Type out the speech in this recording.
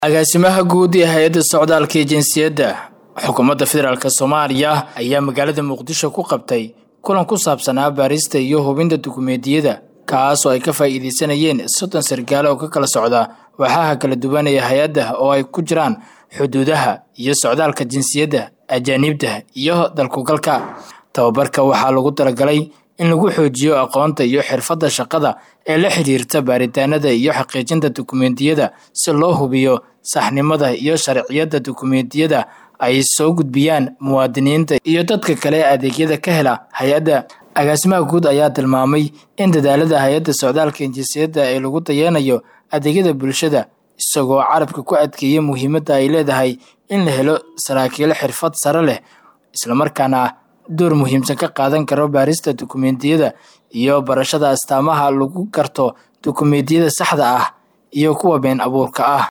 agaasimaha guud ee hay-adda socdaalka iyo jinsiyadda xukuumadda federaalk soomaaliya ayaa magaalada muqdisho ku qabtay kulan ku saabsanaa baarista iyo hubinta dukumeentiyada kaas oo ay ka faa'iidaysanayeen soddon sargaale oo ka kala socda waxaha kala duwan ee hay-adda oo ay ku jiraan xuduudaha iyo socdaalka jinsiyadda ajaaniibta iyo dalkugalka tababarka waxaa lagu talagalay in lagu xoojiyo aqoonta iyo xirfadda shaqada ee la xiriirta baaritaanada iyo xaqiijinta dukumeentiyada si loo hubiyo saxnimada iyo sharciyadda dukumeentiyada ay soo gudbiyaan muwaadiniinta iyo dadka kale ee adeegyada ka hela hay-adda agaasimaha guud ayaa tilmaamay in dadaalada hay-adda socdaalka jinsiyadda ee lagu dayanayo adeegyada bulshada isagoo carabka ku adkeeya muhiimadda ay leedahay in la helo saraakiil xirfad sare leh islamarkaana door muhiimsan ka qaadan karo baarista dukumeentiyada iyo barashada astaamaha lagu garto dukumeentiyada saxda ah iyo kuwa been abuurka ah